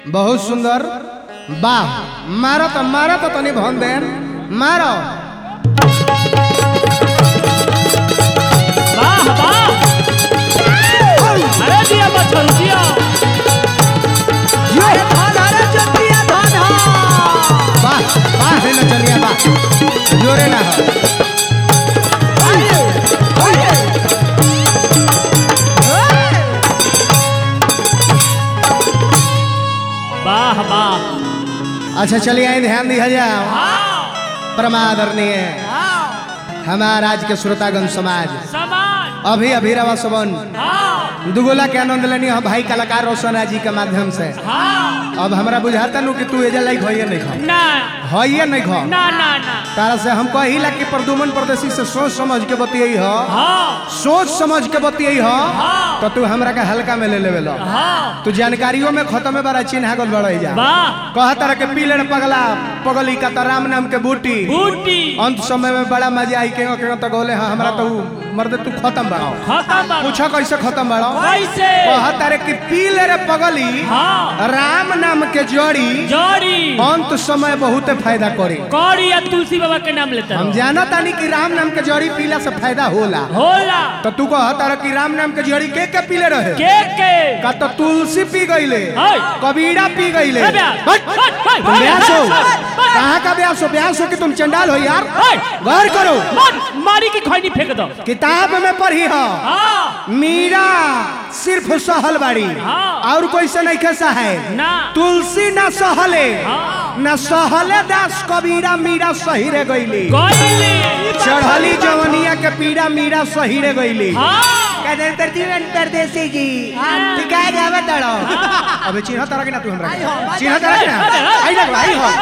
बहुत सुंदर वाह मारो तो मारो तो तनी भन देन मारो वाह वाह अरे दिया बच्चन दिया वाह वाह है ना चलिए वाह जोरे ना हो वाह वाह अच्छा चलिए आए ध्यान दिया जाओ परमादरणीय हमारा आज के श्रोतागण समाज समाज अभी अभी रवा सबन हाँ दुगोला के आनंद लेनी हो भाई कलाकार रोशन जी के माध्यम से हाँ अब हमरा बुझाता नु कि तू एजा लाइक होइए नहीं खा ना होइए नहीं खा ना ना ना तारा से हम कहिला कि प्रदुमन परदेसी से सोच समझ के बतियई हो हाँ सोच समझ के बतियई हो हाँ। तो तू हमरा के हल्का में ले लेवे लो हाँ तू जानकारियों में खत्म में बड़ा चिन्हा गोल बड़ई जा वाह कह तरह के पीलड़ पगला पगली का तो राम नाम के बूटी बूटी अंत समय में बड़ा मजा आई के के तो गोले हाँ हमरा तो मर्द तू खत्म बड़ाओ खत्म बाबा। पूछो कैसे खत्म बड़ाओ कैसे कह तारे कि पीलड़ पगली हाँ राम नाम के जड़ी जोड़ी अंत समय बहुत फायदा करी कौड़ी या तुलसी बाबा के नाम लेते हम रहो जाना तानी कि राम नाम के जड़ी पीला से फायदा होला होला तो तू कह तारा कि राम नाम के जड़ी के के पीले रहे के के का तो तुलसी पी गईले हाय। कबीरा पी गईले ए ब्याह। हट। हाय, हाय, तुम हाय, ब्यास हो हाय, हाय। कहाँ का ब्यास हो ब्यास हो कि तुम चंडाल हो यार हाय। गौर करो मार मारी की खैनी फेंक दो किताब में पढ़ी हो हाँ मीरा सिर्फ सहल बाड़ी हाँ। और कोई से नहीं कैसा है ना तुलसी ना सहले हाँ। न सहले दास कबीरा मीरा सही रे गईली गईली चढ़ली जवनिया के पीड़ा मीरा सही रे गईली हाँ परदेसी जी टिकाए जावे तड़ो अबे चिन्ह तरह के ना तू हमरा चिन्ह तरह के ना आई ना आई हो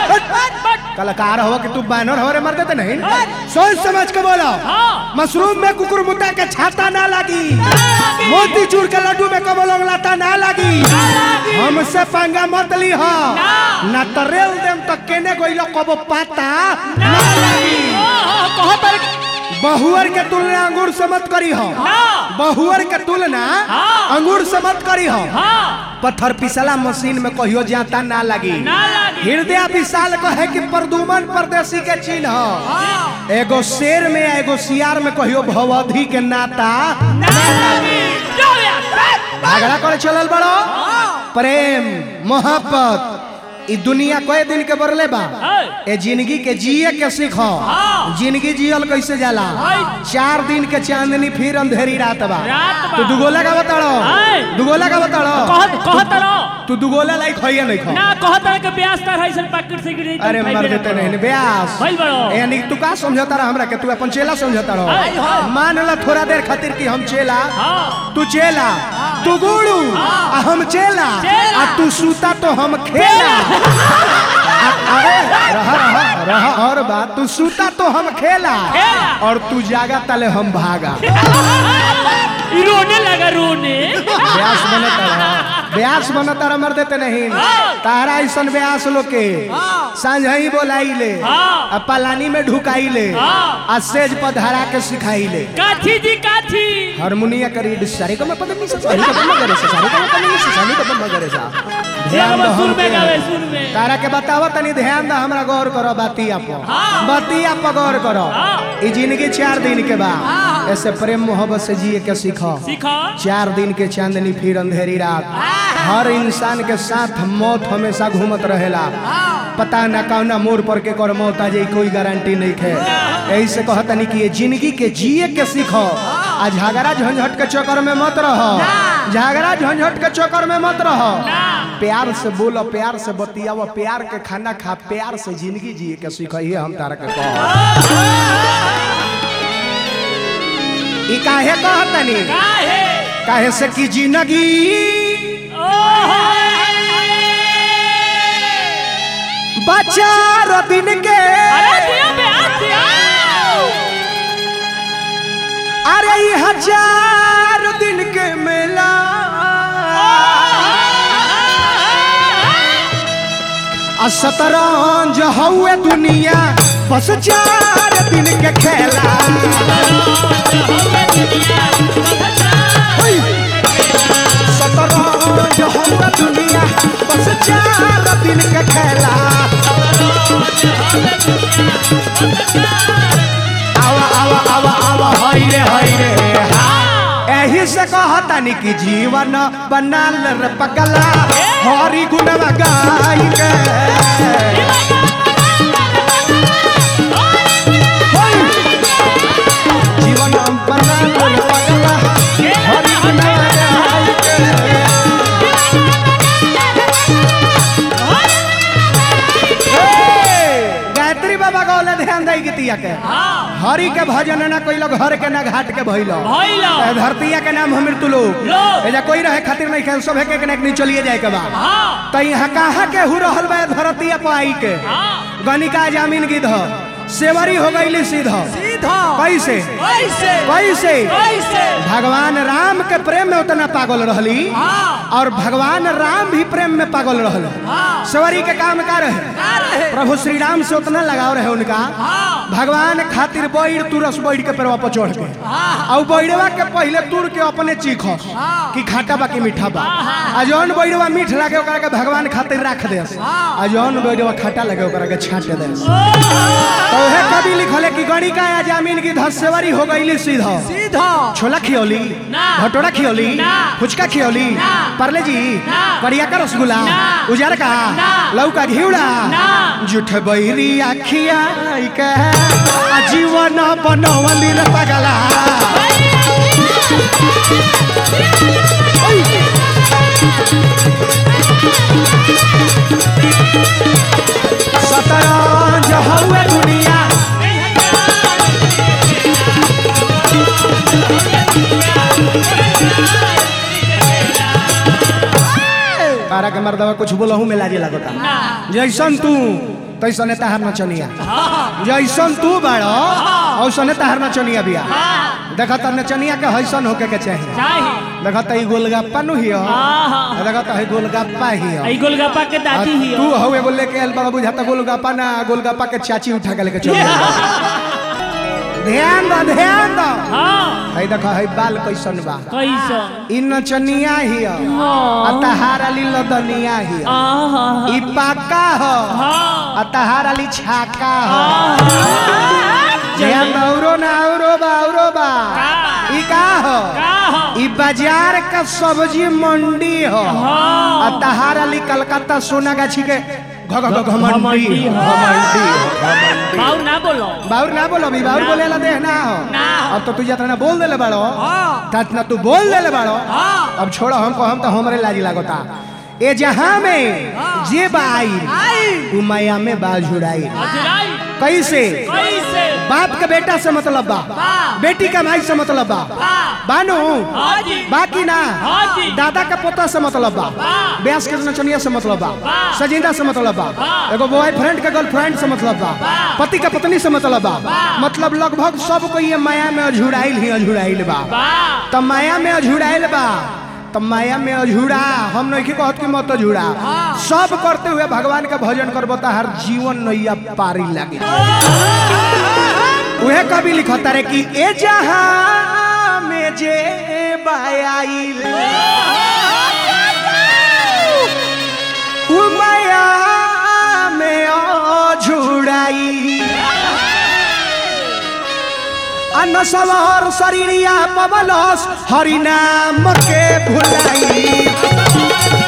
कलाकार हो कि तू बैनर हो रे मर देते नहीं सोच समझ के बोलो हाँ मशरूम में कुकुर मुत्ता के छाता ना लगी मोती चूर के लड्डू में कमल लाता ना लगी हमसे पंगा मत ली हो ना तो रेल देम तो केने गइलो कबो पाता ना लगी कहो पर बहुअर के तुलना अंगूर से मत करी हो ना बहुअर के तुलना हाँ। अंगूर से मत करी हो हाँ पत्थर पिसला मशीन में कहियो जाता ना लगी ना लगी हृदय विशाल कहे कि प्रदुमन परदेसी के चिन्ह हो। एगो शेर में एगो सियार में कहियो भवधि के नाता ना लगी जो या झगड़ा करे चलल बड़ो प्रेम मोहब्बत ई दुनिया कए दिन के बरले बा ए जिंदगी के जिए के सीखो हाँ। जिंदगी जियल कैसे जाला हाय। चार दिन के चांदनी फिर अंधेरी रात बा रात बा। तू दुगोला का बताड़ो हाय। दुगोला का बताड़ो कह कह तरो तू दुगोला लाइक होइए नहीं खो ना कह तरह के ब्यास तर है सन पैकेट से गिरी अरे मर देते नहीं ब्यास भइल बड़ो यानी तू का समझता रहा हमरा के तू अपन चेला समझता हाय, रहो हाय। मान ला थोड़ा देर खातिर कि हम चेला हाँ तू चेला तू गुड़ू आ हम चेला चेला। आ तू सूता तो हम खेला आ- अरे रहा रहा रहा और बात तू सूता तो हम खेला खेला। और तू जागा तले हम भागा ई रोने लगा रोने ब्यास बनता रहा ब्यास बनता रहा मर देते नहीं तारा ऐसन ब्यास लोग के सांझ ही बोलाई ले हाँ। आ पलानी में ढुकाई ले हाँ। आ सेज पर धरा के सिखाई ले काठी जी काठी हारमोनिया करी सारे को मैं पता नहीं से सारे को मैं करे से सारे को मैं पता नहीं से सारे को मैं करे सा ध्यान दो सुर हम में गावे सुर में तारा के बतावा तनी ध्यान दो हमरा गौर करो बातिया पर हाँ। बातिया पर गौर करो हाँ। ई जिंदगी चार दिन के बाद ऐसे प्रेम मोहब्बत से जिए के सीखो सीखो चार दिन के चांदनी फिर अंधेरी रात हर इंसान के साथ मौत हमेशा घूमत रहेला पता न कौना मोड़ पर के कर मौत आ जाई कोई गारंटी नहीं है यही से कहतनी कि ये जिंदगी के जिए के सीखो आ झगड़ा झंझट के चक्कर में मत रहो झगड़ा झंझट के चक्कर में मत रहो प्यार से बोलो प्यार से बतियाओ प्यार के खाना खा प्यार से जिंदगी जिए के सीखो ये हम तारा के कहो ई काहे कहतनी काहे काहे से की जिंदगी ओहो बचार दिन के अरे दिया ब्यास दिया अरे ई हजार दिन के मेला आ शतरंज हउए दुनिया बस चार दिन के खेला दुनिया सत शतरंज हम दुनिया बस चार दिन के खेला आवा आवा आवा आवा हाय रे हाय रे एही से कहतानी कि जीवन बनाल रे पगला हरि गुणवा गाई के जीवन बनाल रे पगला हरि गुणवा गाई के गायत्री बाबा गौले ध्यान दई गीतिया के हरि के भजन ना कोई लोग घर के ना घाट के भइलो भइलो। ए धरतिया के नाम हमर तुलो लोग। एजा कोई रहे खातिर नहीं खेल सब है के नहीं चलिए जाए के बा हाँ त यहाँ कहाँ के हु रहल बा धरतिया पर आई के हाँ गनिका जामीन गिध सेवरी हो गईली सीधा सीधा कैसे कैसे कैसे कैसे भगवान राम के प्रेम में उतना पागल रहली हाँ और भगवान राम भी प्रेम में पागल रहल हाँ सेवरी के काम का रहे का रहे प्रभु श्री राम से उतना लगाव रहे उनका हाँ भगवान खातिर बैर तुरस बैठ के पेड़वा पर चढ़ के हाँ और बैरवा के पहले तुर के अपने चीख हाँ। कि खाटा बा कि मीठा बा हाँ। आ जौन बैरवा मीठ लागे ओकरा के भगवान खातिर राख दे हाँ। आ जौन बैरवा खाटा लगे ओकरा के छाट दे ओ, तो उहे कवि लिखले कि गणिका या जामीन की धसेवरी हो गईली सीधा सीधा छोला खियौली ना। भटोरा खियौली ना। फुचका खियौली ना। परले जी ना। करिया का रसगुल्ला ना। उजार का ना। लौका घिउड़ा ना। जुठ बैरी आखिया के आ जीवन बनवली रे पगला शतरंज हउए दुनिया तारा के मर्दवा कुछ बोलहू में लाजे लगता ना जैसन तू तैसने तहार नचनिया हाँ जैसन तू बाड़ो औसने तहार नचनिया बिया हाँ देखा त नचनिया के हैसन होके के चाहिए चाहिए देखा त ई गोलगप्पा नु हियो हाँ हाँ देखा त है गोलगप्पा हियो आई गोलगप्पा के आ दादी ही तू हौ एगो लेके आयल बड़ा बुझाता गोलगप्पा ना गोलगप्पा के चाची उठा के लेके चल गइल। ध्यान दो ध्यान दो हाँ है देखा है बाल कैसन बा कैसन ई नचनिया हियो आ तहार अली लदनिया हियो आहा ई पाका हो हाँ आ तहार अली छाका हो ध्यान आहा दो औरो ना औरो बा औरो बा ई का हो का हो ई बाजार का सब्जी मंडी हो हाँ आ तहार अली कलकत्ता सोनागाछी के घ घ घ घमंडी घमंडी हो, हो। घमंडी हो, घमंडी बाऊ ना बोलो बाउर ना बोलो भी बाउर ना। बोले ला दे ना हो ना हो। अब तो तू जितना बोल देले बाड़ो हाँ तना तू बोल देले बाड़ो हाँ अब छोड़ो हमको हम तो हमरे लाजी लागोता ए जहां में जे बाई आई उ माया में बाल झुड़ाई अजराई कैसे कैसे बाप के बेटा से मतलब बा बा बेटी का माई से मतलब बा बा बानू हाँ जी बाकी ना हाँ जी दादा का पोता से मतलब बा बा ब्यास के नचनिया से मतलब बा बा। सजिंदा से मतलब बा बा। एगो बॉयफ्रेंड के गर्लफ्रेंड से मतलब बा बा। पति का पत्नी से मतलब बा बा। मतलब लगभग सब को ये माया में अझुड़ाइल ही अझुड़ाइल बा बा त माया में अझुड़ाइल बा त माया में अझुड़ा हम नहीं कहत कि मत अझुड़ा हाँ। सब करते हुए भगवान का भजन करबो त हर जीवन नैया पारी लागे उहे कवि लिखता रे कि ए जहां में जे बायाइल उ माया में अझुड़ाई अन्न सवार शरीरिया पवलस हरि नाम के भुलाई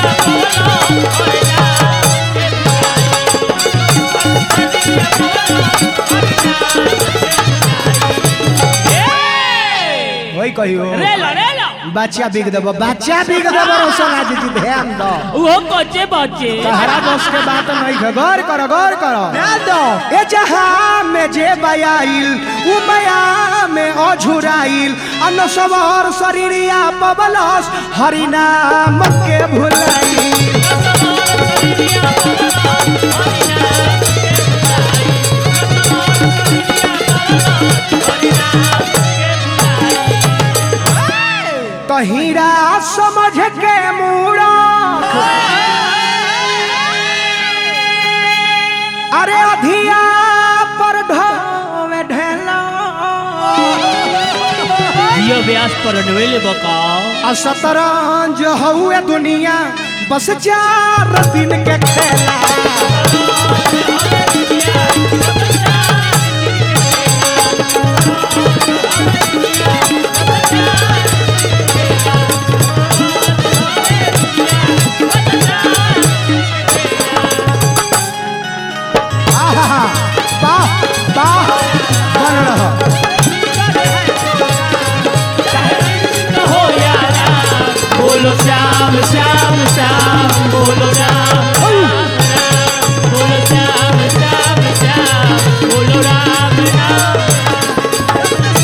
वही कहियो रेलो रेलो बच्चा बिग देबो बच्चा बिग देबो रोशन आज जी ध्यान दो वो कोचे बच्चे तहरा बस के बात नहीं है गौर करो गौर करो ध्यान दो ए जहां में जे बयाइल उ माया में अझुराइल अन्न सवार शरीरिया पवलस हरि नाम के भुलाई तो हीरा समझ के मूड़ा अरे अधिया पर ढोवे ढेला यो व्यास पर नवेले बकाओ आ शतरंज हउए दुनिया बस चार दिन के खेला आहा, वाह वाह बन रहा हो यारा बोलो श्याम श्याम श्याम बोलो राम राम राम बोलो श्याम श्याम श्याम बोलो राम राम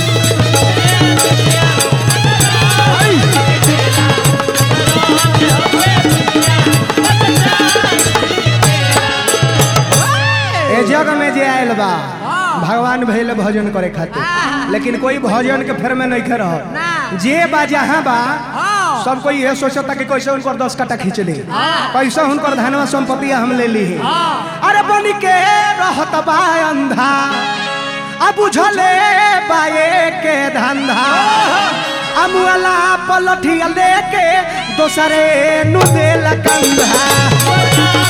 ए जग में जे आयल बा भगवान भैल भजन करे खातिर लेकिन कोई भजन के फेर में नहीं रह जे बा जहाँ बा सब कोई ये सोचता कि कैसे उनकर दस कट्टा खींच ली कैसे उनकर धनवा संपत्ति हम ले ली अरे बन के रहत बा अंधा अब बुझले बाए के धंधा अमुअला पलठिया लेके दोसरे नु देल कंधा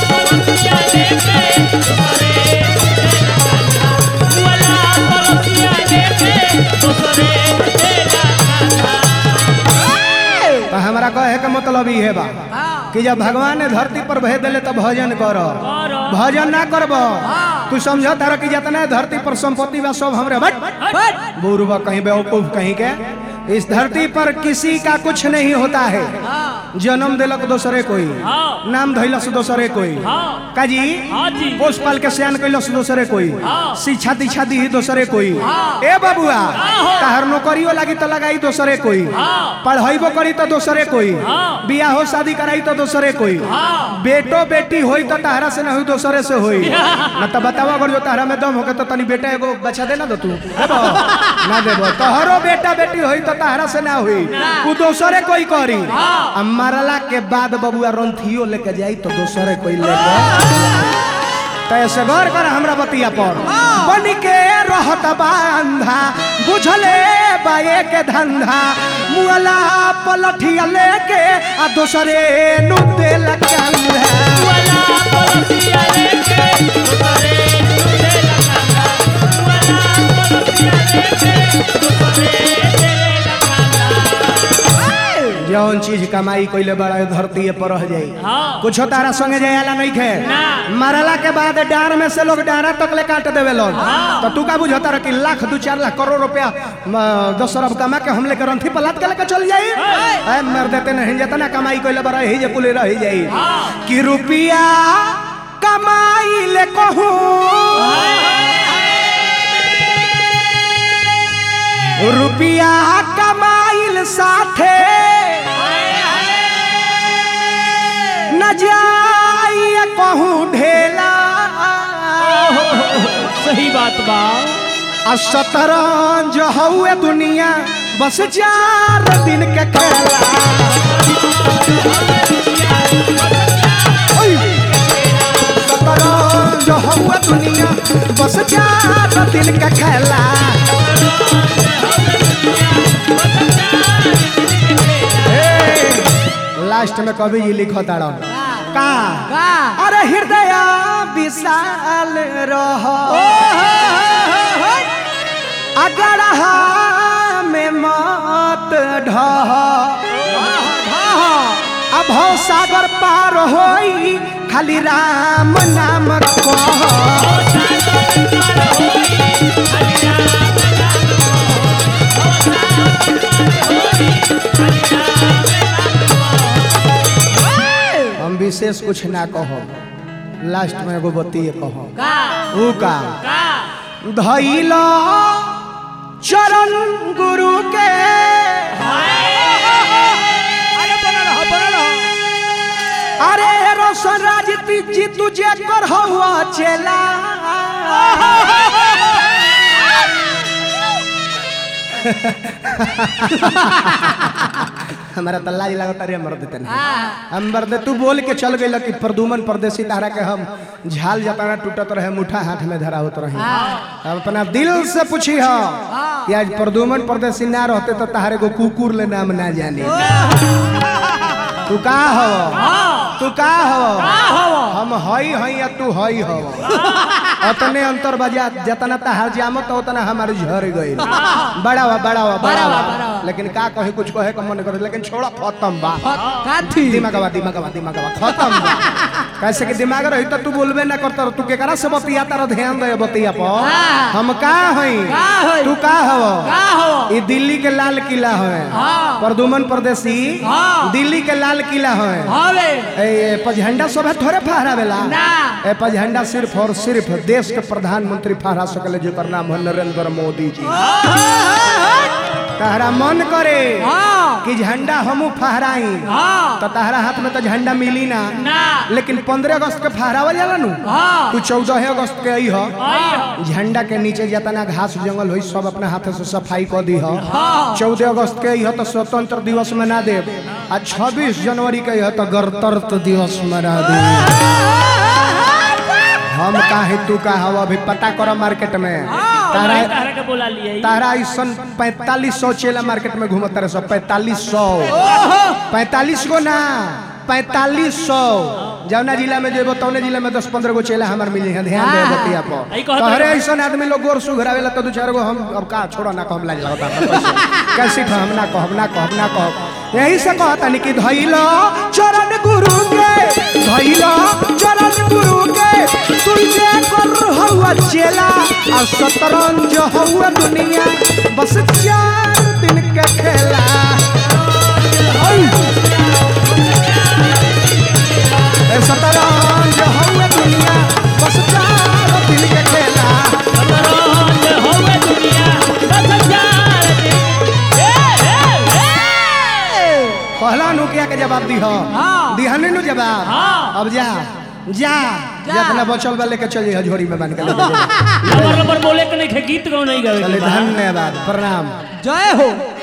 तो हमारा कहे के मतलब ये बा कि जब भगवान ने धरती पर भेज दिले तो भजन कर करो। भजन ना करब तू समझ तारा कि जितना धरती पर संपत्ति बा सब हमरे बट बुरबा कहीं बेवकूफ कहीं के इस धरती पर किसी का कुछ नहीं होता है जन्म दिलक दोसरे कोई हाँ। नाम धैलस दोसरे कोई हाँ। काजी हाँ जी। पोष पाल के सियान कैलस दोसरे कोई हाँ। शिक्षा दीक्षा दी दोसरे कोई ए बबुआ तहर नौकरियो लागी तो लगाई दोसरे कोई हाँ। पढ़ाइबो करी तो दोसरे कोई हाँ। बियाहो शादी कराई तो दोसरे कोई हाँ। बेटो बेटी होई तो तहरा से नहीं दोसरे से होई न तो बतावा अगर जो तहरा में दम होके तो तनी बेटा एगो बच्चा दे ना दो तू देबो ना देबो तोहरो बेटा बेटी होई तो तहरा से ना होई तू दोसरे कोई करी आ मरला के बाद बबुआ रंथियो लेके जाई तो दोसरे कोई लेके तो ऐसे गौर कर हमरा बतिया पर बन के रहत बा अंधा बुझले बाए के धंधा मुअला पलठिया लेके आ दोसरे नु देल कंधा जौन चीज कमाई कइले बड़ा धरती पर रह जाई हाँ। कुछ तारा संगे जायला नहीं खे ना। मरला के बाद डार में से लोग डारा तक ले काट देवे लोग तो तू का बुझता रह कि लाख दू चार लाख करोड़ रुपया म, दस अरब कमा के हम लेकर रंथी पलाट के लेकर चल जाई ऐ मर देते नहीं जितना कमाई कइले बड़ा ही जे कुल रह जाई कि रुपया कमाई ले कहूं रुपया कमाइल साथे न जाइए कहूँ ढेला सही बात बा आ शतरंज हउए दुनिया बस चार दिन के खेला ओय! शतरंज हउए दुनिया बस चार दिन के खेला ए, लास्ट में कवि जी लिखो तारा का अरे हृदय विशाल रह अगर में मत ढह अब हो सागर पार होई खाली राम नाम कह हम विशेष कुछ ना कहो लास्ट में एगो बतिए कहो ऊ का धैल चरण गुरु के अरे रोशन राज जी तुझे कर हुआ चेला हमारा तो लाज लगता रे मर्द तने हम मर्द तू बोल के चल गइल कि प्रदुमन परदेसी तारा के हम झाल जताना टूटत रहे मुठा हाथ में धरा होत रहे अब अपना दिल से पूछी हो कि आज प्रदुमन परदेसी ना रहते तो तारे को कुकुर ले नाम ना जाने तू का हो तू का हो हम हई हई या तू हई हो अतने अंतर बजा जतना तहार जामत उतना हमारे झर गइल बड़ा हुआ बड़ा हुआ बड़ा हुआ लेकिन का कहे कुछ कहे का मन करे लेकिन छोड़ा खत्म बा काथी दिमागवा दिमागवा दिमागवा खत्म बा कैसे कि दिमाग रही तो तू बोलबे ना करता तू केकरा से बतिया तारा ध्यान दे बतिया पर हम का हई का हई? तू का हव का हव? ई दिल्ली के लाल किला है हाँ। प्रदुमन परदेसी हाँ। दिल्ली के लाल किला है हवे ए पझंडा सब थोड़े फहरावेला ना। ए पझंडा सिर्फ और सिर्फ देश के प्रधानमंत्री फहरा सकले जेकर नाम है नरेंद्र मोदी जी तहरा मन करे हाँ कि झंडा हमू फहराई हाँ तो तहरा हाथ में तो झंडा मिली ना ना लेकिन पंद्रह अगस्त के फहरावल जाला नु हाँ तू चौदह अगस्त के आई हो झंडा के नीचे जितना घास जंगल हुई सब अपना हाथ से सफाई कर दी हो हाँ चौदह अगस्त के यह तो स्वतंत्र दिवस मना दे आ छब्बीस जनवरी के यह तो गणतंत्र दिवस मना दे हम काहे तू का हवा अभी पता करो मार्केट में तारा तारा के बोला लिए तारा ऐसन पैतालीस सौ चेला मार्केट में घूमत रहे सब पैतालीस सौ पैतालीस गो ना पैतालीस सौ जौना जिला में जेबो तौने जिला में दस पंद्रह गो चेला हमार मिली है ध्यान दे बतिया आई पर कहत तोहरे रहो। ऐसन आदमी लोग गोर सुघरावेला तो दू चार गो हम अब का छोड़ो ना कहम लाज लगता कैसे हम ना कहब ना कहब ना कहब यही से कहता नहीं कि धैलो चरण गुरु के धैलो चरण गुरु के तुझे कर हवा चेला आ शतरंज हवा दुनिया बस चार दिन के खेला ओय! ए शतरंज हवा दुनिया बस चार दिन के खेला शतरंज होवे दुनिया बस चार दिन ए ए ए पहला नुकिया के जवाब दी हो हाँ। दिहने नु जवाब हाँ। अब जा जा जितना बचल बा लेके चल जइहा झोरी में बांध के लेके जइहा। नंबर नंबर बोले के नहीं खे गीत गाओ नहीं गावे चले के बा। धन्यवाद प्रणाम जय हो